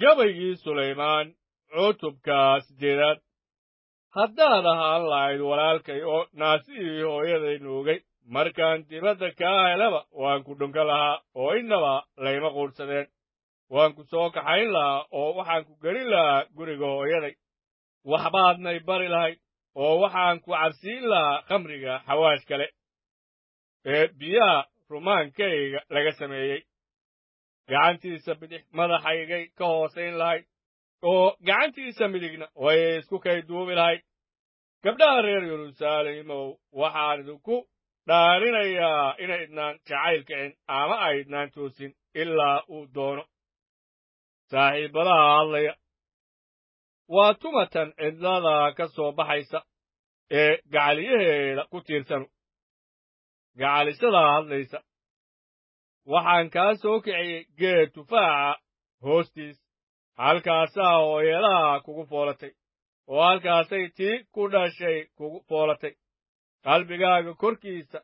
gabaygii sulaymaan cutubka siddeedaad haddaad ahaan lahayd walaalkay oo naasihii hooyaday nuugay markaan dibadda kaa helaba waan ku dhunka lahaa oo innaba layma quudhsadeen waan ku soo kaxayn lahaa oo waxaan ku gelin lahaa guriga hooyaday waxbaadnay bari lahayd oo waxaan ku cabsiin lahaa khamriga xawaash kale ee biyaha rumaankayga laga sameeyey gacantiisa bidix madaxaygay ka hoosayn lahayd oo gacantiisa midigna way isku kay duubi lahayd gabdhaha reer yeruusaalimow waxaan idinku dhaarinayaa inaydnaan jacayl kicin ama aydnaan toosin ilaa uu doono saaxiibbadaha hadlaya waa tumatan cidlada ka soo baxaysa ee gacaliyaheeda ku tiirsanu gacalisadaa hadlaysa waxaan kaa soo kiciyey geed tufaaxa hoostiis halkaasaa hooyadaha kugu foolatay oo halkaasay tii ku dhashay kugu foolatay qalbigaaga korkiisa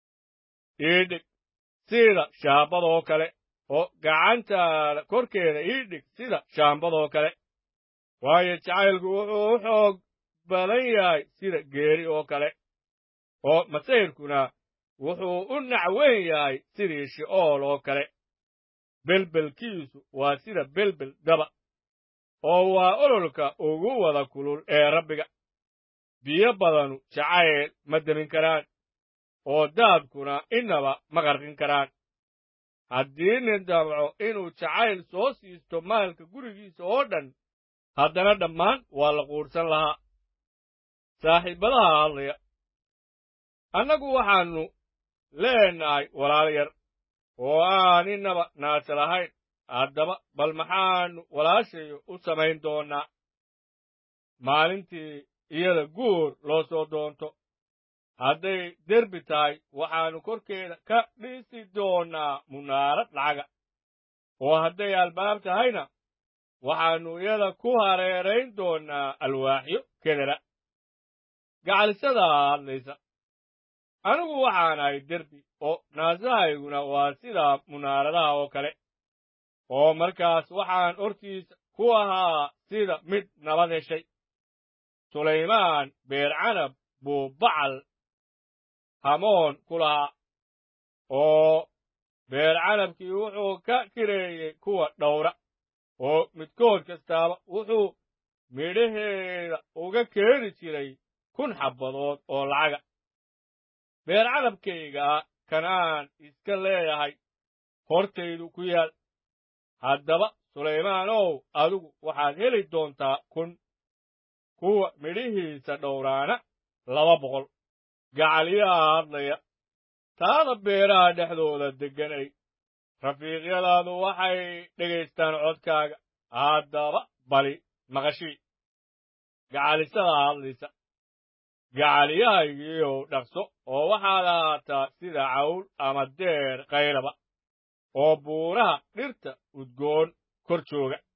ii dhig sida shaambadoo kale oo gacantaada korkeeda ii dhig sida shaambadoo kale waayo jacaylku wuxuu u xoog badan yahay sida geeri oo kale oo masayrkuna wuxuu u nacweyn yahay sidii shi'ool oo kale belbelkiisu waa sida belbel daba oo waa ololka ugu wada kulul ee rabbiga biyo badanu jacayl ma demin karaan oo daadkuna innaba ma qarqin karaan haddii nin damco inuu jacayl soo siisto maalka gurigiisa oo dhan haddana dhammaan waa la quudhsan lahaa saaxiibbadaha hadlaya annagu waxaannu leenahay walaal yar oo aan innaba naasa lahayn haddaba bal maxaannu walaashayo u samayn doonnaa maalintii iyada guur loo soo doonto hadday derbi tahay waxaannu korkeeda ka dhisi doonnaa munaarad lacaga oo hadday albaab tahayna waxaannu iyada ku hareerayn doonnaa alwaaxyo kedera gacalisadaa hadlaysa anigu waxaan ahay derbi oo naasahayguna waa sida munaaradaha oo kale oo markaas waxaan hortiisa ku ahaa sida mid nabad heshay sulaymaan beercanab buu bacal hamoon ku lahaa oo beercanabkii wuxuu ka kireeyey kuwa dhowra oo midkood kastaaba wuxuu midhaheeda uga keeni jiray kun xabbadood oo lacaga beercanabkaygaa kanaan iska leeyahay hortaydu ku yaal haddaba sulaymaanow adigu waxaad heli doontaa kun kuwa midhihiisa dhowraana laba boqol gacaliyaha hadlaya taada beeraha dhexdooda degganay rafiiqyadaadu waxay dhegaystaan codkaaga haddaba bali maqashii gacalisada hadlaysa gacaliyahaygiiow dhaqso oo waxaad ahaataa sida cawl ama deer kayraba oo buuraha dhirta udgoon kor jooga